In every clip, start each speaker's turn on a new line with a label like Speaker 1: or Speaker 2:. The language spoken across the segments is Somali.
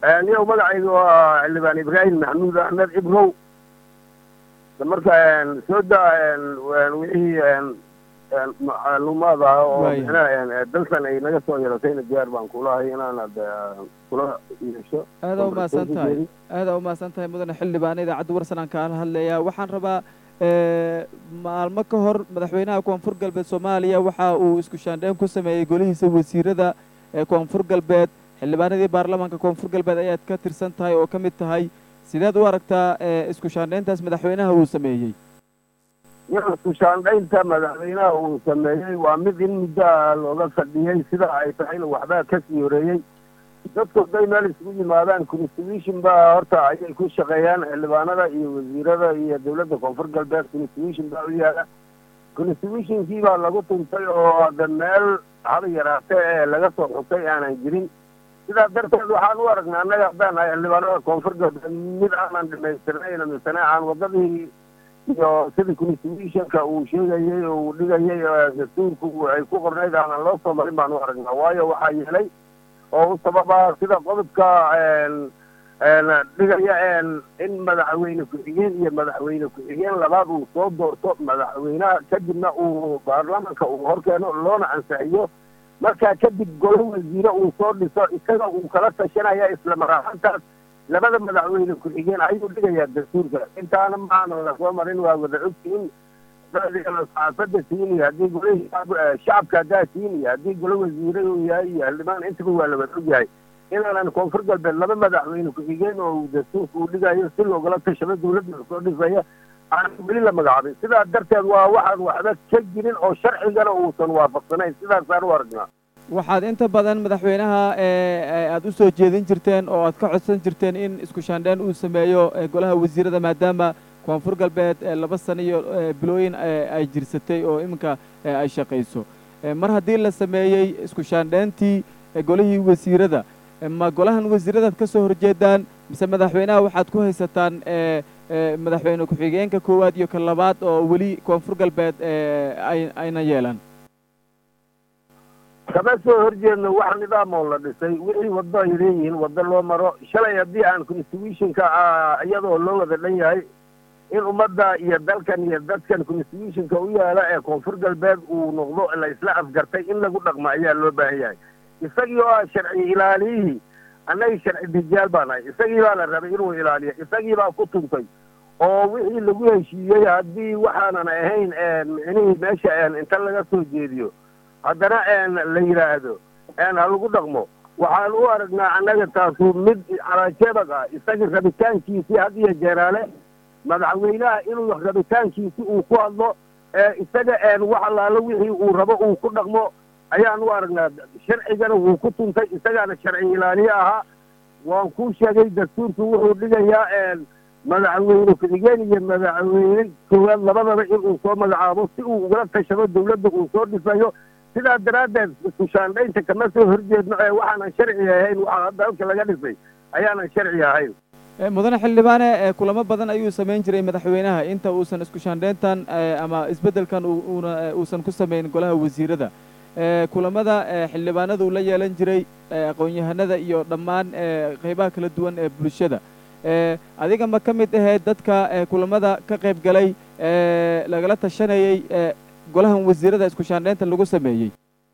Speaker 1: niyow magacayga waa xildhibaan ibraahim maxamuud axmed ibrow marka soo daa wixii macluumaad ah oo
Speaker 2: Waaya.
Speaker 1: micnaha dalkan ay naga soo yeelatayna diyaar baan kulahay inaan hadda kula yeesho
Speaker 2: aadaa umahadsan tahay aadaa umahadsan tahay mudane xildhibaan idaacadda warsan aan kaala hadlayaa waxaan rabaa eh, maalmo ka hor madaxweynaha koonfur galbeed soomaaliya waxa uu isku shaandheyn ku sameeyey golihiisa wasiirada ee koonfur galbeed xildhibaanadii baarlamaanka koonfur galbeed ayaad ka tirsan tahay oo ka mid tahay sideed u aragtaa eh, isku shaandheyntaas madaxweynaha uu sameeyey
Speaker 1: isku shaandhaynta madaxweynaha uu sameeyey waa mid in muddo ah looga fadhiyey sida ay tahayna waxbaa kasii horeeyey dadku hadday meel isugu yimaadaan constitution baa horta ayay ku shaqeeyaan xildhibaanada iyo wasiirada iyo dowladda koonfur galbeed constitution baa u yaala constitutionkii baa lagu tuntay oo hadda meel haba yaraate ee laga soo xusay aanan jirin sidaa darteed waxaan u aragnaa annaga haddaan nahay xildhibaanada koonfur galbeed mid aanan dhamaystirnayn misane aan wadadii iyo sida constitutionka uu sheegayey oo uu dhigayay ee dastuurku ay ku qornayd aanan loo soo marin baan u aragnaa waayo waxaa yeelay oo u sababa sida qodobka een, een, dhigaya een, in madaxweyne ku-xigeen iyo madaxweyne ku-xigeen labaad uu soo doorto madaxweynaha kadibna uu baarlamanka uu horkeeno loona ansixiyo markaa kadib golo wasiire uu soo dhiso isaga uu kala tashanaya isla maraaxantaas labada madaxweyne ku-xigeen ayuu dhigayaa dastuurka intaana maanan lasoo marin waa wada ogtiin saxaafadda siin iyo haddii golihii shacabka haddaa siin iyo haddii golo wasiire uu yahay iyo xildhibaan intaba waa la wada ogyahay inaanan koonfur galbeed laba madaxweyne ku-xigeen oo uu dastuurka uu dhigayo si loogala tashado dowladda soo dhisaya aan weli la magacaabin sidaa darteed waa waxaan waxba ka jirin oo sharcigana uusan waafaqsanayn sidaasaan u aragnaa
Speaker 2: waxaad inta badan madaxweynaha ee aad u soo jeedin jirteen oo aad ka codsan jirteen in isku shaandheyn uu sameeyo ee golaha wasiirada maadaama koonfur galbeed ee laba sano iyo ee bilooyin ee ay jirsatay oo iminka ee ay shaqayso Ee, mar haddii la sameeyey isku shaandheyntii ee golihii wasiirada ee ma golahan wasiiradaad ka soo horjeedaan mise madaxweynaha waxaad ku haysataan ee ee madaxweyne ku-xigeenka koowaad iyo ka labaad oo weli koonfur galbeed ee ay ayna yeelan
Speaker 1: kama soo horjeedno wax nidaam oo la dhisay wixii waddo ay leeyihiin waddo loo maro shalay haddii aan constitutionka ah iyadoo loo wada dhan yahay in ummadda iyo dalkan iyo dadkan constitutionka u yaala ee koonfur galbeed uu noqdo la isla afgartay in lagu dhaqmo ayaa loo baahan yahay isagii oo ah sharci ilaaliyihii annaga sharci dijaal baa nahay isagii baa la rabay inuu ilaaliyo isagii baa ku tuntay oo wixii lagu heshiiyey haddii waxaanan ahayn micnihii meesha inta laga soo jeediyo haddana la yidhaahdo ha lagu dhaqmo waxaan u aragnaa annaga taasu mid calaajebag ah isaga rabitaankiisii had iyo jeeraale madaxweynaha inuu rabitaankiisi uu ku hadlo isaga wax allaalo wixii uu rabo uu ku dhaqmo ayaan u aragnaa sharcigana wuu ku tuntay isagaana sharci ilaaliye ahaa waan kuu sheegay dastuurku wuxuu dhigayaa madaxweyne ku-xigeen iyo madaxweyne koowaad labadaba inuu soo magacaabo si uu ugala tashado dawladda uu soo dhisayo sidaa daraaddeed isku shaandhaynta kama soo horjeedno ee waxaanan sharci ahayn waxa hadda halka laga dhisay ayaanan sharci ahayn
Speaker 2: mudane xildhibaane ee kulamo badan ayuu samayn jiray madaxweynaha inta uusan isku shaandhayntan ama isbeddelkan uuna uusan ku samayn golaha wasiirada kulamada xildhibaanadu la yeelan jiray aqoon-yahanada iyo dhammaan qaybaha kala duwan ee bulshada adiga ma ka mid ahayd dadka kulamada ka qayb galay lagala tashanayey golahan wasiirada isku shaandhaynta lagu sameeyey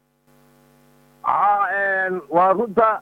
Speaker 1: waa runta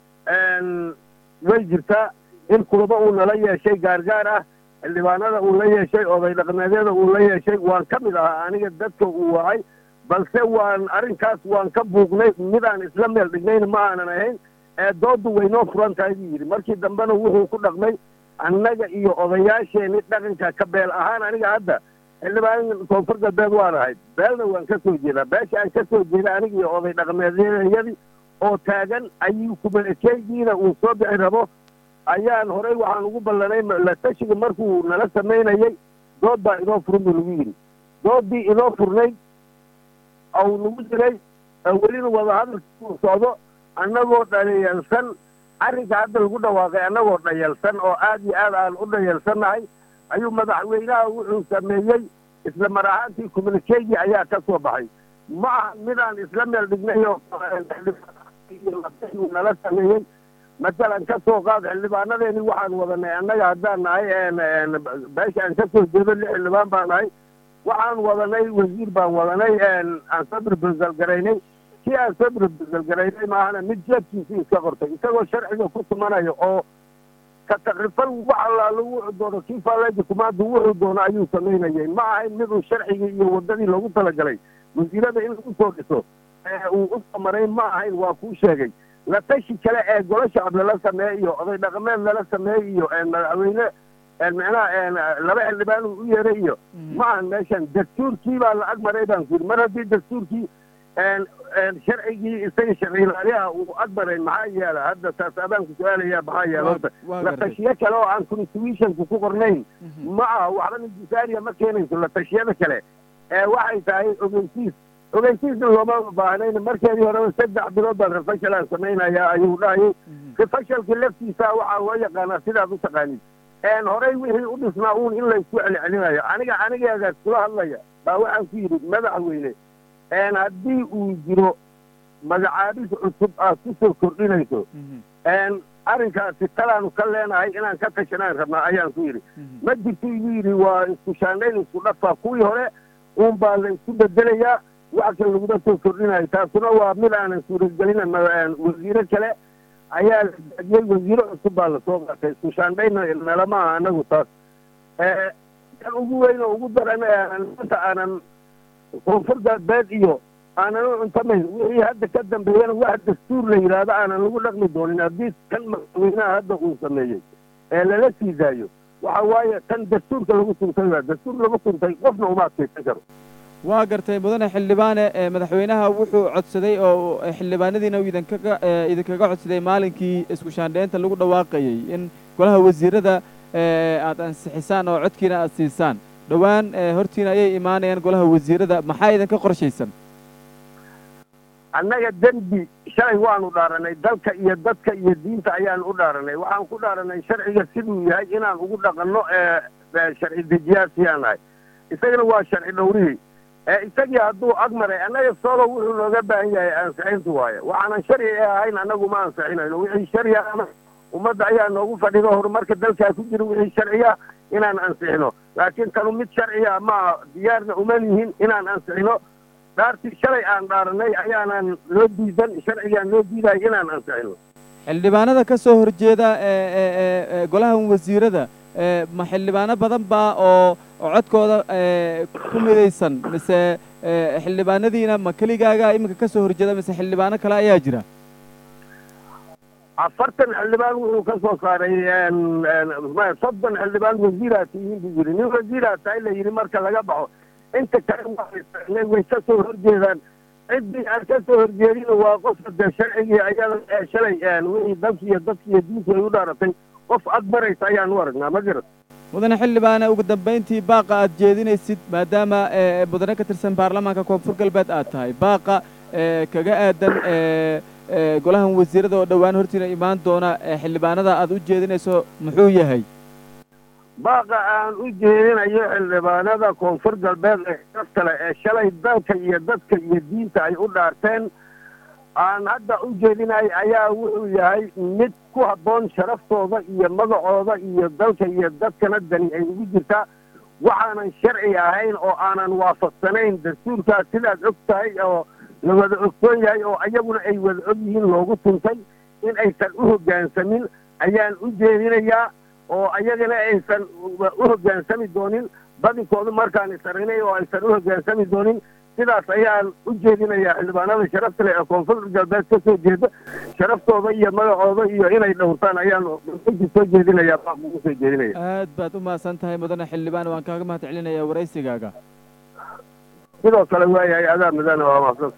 Speaker 1: way jirtaa in kulamo uu nala yeeshay gaargaar ah xildhibaanada uu la yeeshay oday dhaqmeedyada uu la yeeshay waan ka mid ahaa aniga dadka uu wacay balse waan arrinkaas waan ka buuqnay midaan isla meel dhignayna ma aanan ahayn ee dooddu waynoo furan tahay buu yidhi markii dambena wuxuu ku dhaqmay annaga iyo odayaasheeni dhaqanka ka beel ahaan aniga hadda xildhibaan koonfur galbeed waan ahayd beelna waan ka soo jeedaa beesha aan ka soo jeeda aniga iyo oday dhaqmeedyadii oo taagan ayuu kumanakeygiina uu soo bixi rabo ayaan horey waxaan ugu ballanay la tashiga markuu nala samaynayay dood baa inoo furan buu nagu yidhi dooddii inoo furnayd ou nagu jiray welina wadahadalkii uu socdo annagoo dhayalsan arrinka hadda lagu dhawaaqay annagoo dhayalsan oo aad iyo aad aan u dhayalsannahay ayuu madaxweynaha wuxuu sameeyey isla mar ahaantii communikegi ayaa ka soo baxay ma aha midaan isla meel dhignay oo nala sameeyey matalan ka soo qaad xildhibaanadeeni waxaan wadanay annaga haddaan nahay beesha aan kasoo jeedo lix xildhibaan baan nahay waxaan wadanay wasiir baan wadanay aan sabir beselgaraynay kii aan sabir beselgaraynay maahana mid jeedkiisii iska qortay isagoo sharciga ku tumanayo oo ka takrifal wax allaalo wuxuu doono kii faaleja kumaadu wuxuu doono ayuu samaynayay ma ahayn miduu sharcigii iyo waddadii loogu talagalay wasiirada in lagu soo dhiso uu u samarayn ma ahayn waa kuu sheegay la tashi kale ee golo shacab lala sameeye iyo oday dhaqameed lala sameeye iyo madaxweyne micnaha laba xildhibaan uu u yeeray iyo ma ahan meeshan dastuurkii baa la ag maray baan ku yidhi mar haddii dastuurkii sharcigii isaga sharcilaaliyaha uu ag maray maxaa yeela hadda taas abaanku su-aalayaa maxaa yeela horta la tashiyo kale oo aan constitutionku ku qornayn ma aha waxba nidisaariya ma keenayso la tashiyada kale waxay tahay ogeysiis ogeysiisna looma baahnayn markeedii horeba saddex bilood baan refashal aan samaynayaa ayuu dhahayay refashalka laftiisa waxaa loo yaqaanaa sidaad u taqaanid horey wixii u dhisnaa uun in laysku celcelinayo aniga anigeedaas kula hadlaya baa waxaan ku yidhi madaxweyne haddii uu jiro magacaabis cusub aad ku soo kordhinayso arrinkaasi talaanu ka leenahay inaan ka tashanaan rabnaa ayaan ku yidhi ma jirto igu yidhi waa isku shaandhayn isku dhafa kuwii hore uun baa la isku bedelayaa wax kale laguma soo kordhinayo taasuna waa mid aanan suuragelina wasiiro kale ayaa la daadiyey wasiiro cusub baa lasoo qaatay isku shaandhayna nalama aha anagu taas kan ugu weyn oo ugu daran maanta aanan koonfur galbeed iyo aanan u cuntamayn wixii hadda ka dambeeyana wax dastuur la yidhaahdo aanan lagu dhaqmi doonin haddii kan madaxweynaha hadda uu sameeyey ee lala sii daayo waxa waaye tan dastuurka lagu tuntay waa dastuur lagu tuntay qofna uma adkaysan karo
Speaker 2: waa gartay mudane xildhibaane madaxweynaha wuxuu codsaday oo xildhibaanadiina uu idinkaga idinkaga codsaday maalinkii isku shaandheynta lagu dhawaaqayey in golaha wasiirada aad ansixisaan oo codkiina aad siisaan dhowaan hortiina ayay imaanayaan golaha wasiirada maxaa idinka qorshaysan
Speaker 1: annaga dembi shalay waanu dhaaranay dalka iyo dadka iyo diinta ayaan u dhaaranay waxaan ku dhaaranay sharciga siduu yahay inaan ugu dhaqanno sharci dejiyaasiyaan nahay isagana waa sharci dhowrihii isagii hadduu ag maray annaga solo wuxuu nooga baahan yahay ansixintu waaye waxaanan sharci ahayn annagu ma ansixinayno wixii sharciga ummadda ayaa noogu fadhido horumarka dalkaa ku jira wixii sharciya inaan ansixino laakiin tanu mid sharciya ma diyaarna uma lihin inaan ansixino dhaartii shalay aan dhaaranay ayaanan loo diidan sharcigaan loo diidayo inaan ansixino
Speaker 2: xildhibaanada ka soo horjeeda golahan wasiirada ma xildhibaano badan baa oo codkooda ku midaysan mise xildhibaanadiina ma keligaaga iminka ka soo horjeeda mise xildhibaano kale ayaa jira
Speaker 1: afartan xildhibaan wuxuu ka soo saaray soddon xildhibaan wasiiraa tihiin buu yidhi nin wasiiraa tahay la yidhi marka laga baxo inta kale way ka soo horjeedaan ciddii aan ka soo horjeedina waa qofka dee sharcigii ayada ee shalay wixii dalki iyo dadki iyo diintu ay u dhaaratay qof ag maraysa ayaan u aragnaa ma garat
Speaker 2: mudane xildhibaane ugu dambayntii baaqa aad jeedinaysid maadaama mudane ka tirsan baarlamaanka koonfur galbeed aad tahay baaqa kaga aadan golahan wasiirada oo dhowaan hortiina imaan doona xildhibaanada aad u jeedinayso muxuu yahay
Speaker 1: baaqa aan u jeedinayo xildhibaanada koonfur galbeed ee kale ee shalay dalka iyo dadka iyo diinta ay u dhaarteen aan hadda u jeedinayo ayaa wuxuu yahay mid ku habboon sharaftooda iyo magacooda iyo dalka iyo dadkana dani ay ugu jirtaa waxaanan sharci ahayn oo aanan waafaqsanayn dastuurkaas sidaad og tahay oo la wada ogsoon yahay oo ayaguna ay wada og yihiin loogu tuntay in aysan u hoggaansamin ayaan u jeedinayaa oo ayagana aysan u hoggaansami doonin badinkoodu markaan isarinay oo aysan u hoggaansami doonin sidaas ayaan u jeedinayaa xildhibaanada sharafta leh ee koonfur galbeed ka soo jeeda sharaftooda iyo magacooda iyo inay dhowrtaan ayaan soo jeedinayaa baa ugu soo jeedinaya
Speaker 2: aad baad u mahadsan tahay mudane xildhibaan waan kaaga mahad celinayaa waraysigaaga
Speaker 1: sidoo kale waayahay adaa mudane waa mahadsan